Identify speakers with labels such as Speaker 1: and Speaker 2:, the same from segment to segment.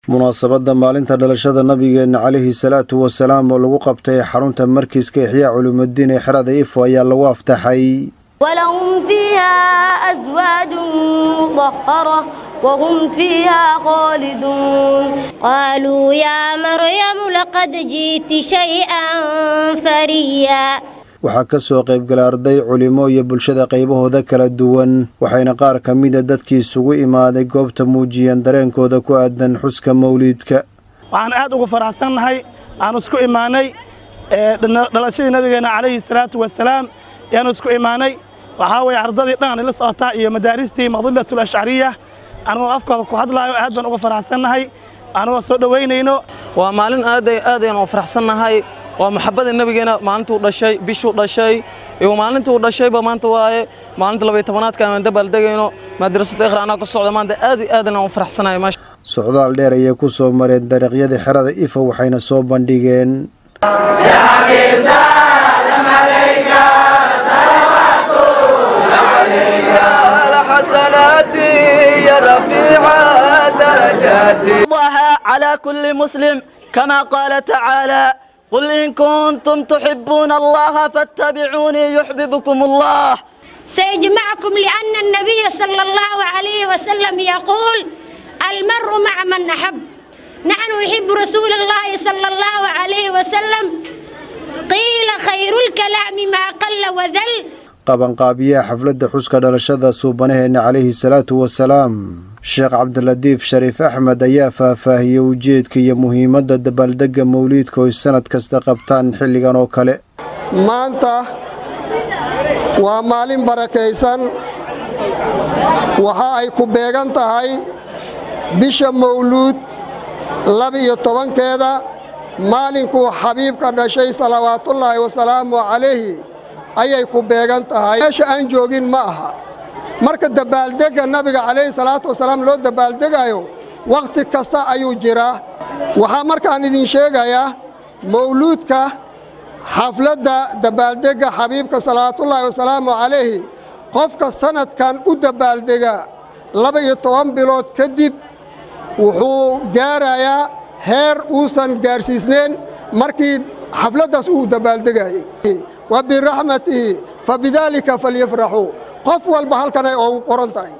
Speaker 1: munaasabadda maalinta dhalashada nabigeenna calayhi salaatu wasalaam oo lagu qabtay xarunta markiiska ixyaa culimudiin ee xerada ifo ayaa lagu aftaxay
Speaker 2: ولهم فيها أزواج مطهرة وهم فيها خالدون
Speaker 3: قالوا يا مريم لقد جئت شيئا فريا
Speaker 1: waxaa ka soo qaybgala arday culimo iyo bulshada qaybahooda kala duwan waxayna qaar ka mida dadkii isugu imaaday goobta muujiyeen dareenkooda ku aadan xuska mawliidka
Speaker 4: waxaan aad ugu faraxsannahay aan isku imaanay dhalashadii nabigeenna calayhi salaatu wasalaam ayaanu isku imaanay waxaa weeye ardadii dhan ila socotaa iyo madaaristii madilatul ashcariya anugoo afkooda ku hadlaayo aad baan uga faraxsannahay anugoo soo dhowaynayno
Speaker 5: waa maalin aaday aadayaan u faraxsannahay waa maxabada nebigeena maalintuu dhashay bishuu dhashay iyo maalintuu dhashayba maanta waaye maalinta labaiy tobanaadka aan dabaaldegayno madrasada ikhra anaa ka socda maanta aad iyo aadan aan u faraxsanahay maasha
Speaker 1: socdaal dheer ayay ku soo mareen dariiqyadii xerada ifa waxayna soo bandhigeen
Speaker 6: على كل مسلم كما قال تعالى قل إن كنتم تحبون الله فاتبعوني يحببكم الله
Speaker 3: سيجمعكم لأن النبي صلى الله عليه وسلم يقول المرء مع من أحب نحن نحب رسول الله صلى الله عليه وسلم قيل خير الكلام ما قل وذل
Speaker 1: qabanqaabiyaha xafladda xuska dhalashada suubanaheena calayhi salaatu wasalaam sheekh cabdilatiif shariif axmed ayaa faahfaahiyey ujeedka iyo muhiimadda dabaaldegga mawliidka oy sannad kasta qabtaan xilligan oo kale
Speaker 7: maanta waa maalin barakaysan waxa ay ku beegan tahay bisha mawluud laba-iyo tobankeeda maalinkuu xabiibka dhashay salawaatullaahi wasalaamu calayhi ayay ku beegan tahay meesha aan joogin ma aha marka dabaaldegga nabiga calayhi salaatu wasalaam loo dabaaldegaayo wakhti kasta ayuu jiraa waxaa markaan idin sheegayaa mawluudka xafladda dabaaldegga xabiibka salawaatullaahi wasalaamu calayhi qofka sannadkan u dabaaldega laba-iyo toban bilood kadib wuxuu gaarayaa heer uusan gaarsiisnayn markii xafladdaas uu dabaaldegayay wa biraxmatihi fa bidaalika falyafraxuu qof walba halkanay oogu qoran tahay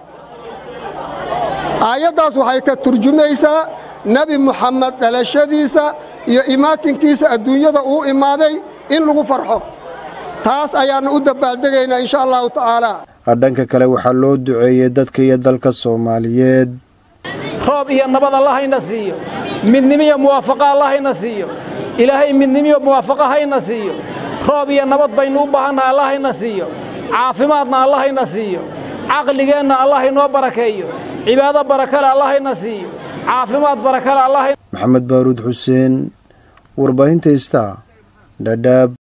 Speaker 7: aayaddaas waxay ka turjumaysaa nebi muxamed dhalashadiisa iyo imaatinkiisa adduunyada uu imaaday in lagu farxo taas ayaannu u dabaaldegaynaa insha allahu tacaala
Speaker 1: dhanka kale waxaa loo duceeyey dadka iyo dalka soomaaliyeed
Speaker 8: roob iyo nabad allahayna siiyo midnimo iyo muwaafaqa allahayna siiyo ilaahay midnimo iyo muwaafaqa hayna siiyo roob iyo nabad baynu u baahannahay allahayna siiyo caafimaadna allahayna siiyo caqligeenna allah inoo barakeeyo cibaado barakale allahayna siiyo caafimaad barakale allah
Speaker 1: maxamed baaruud xuseen warbaahinta istaa dhadhaab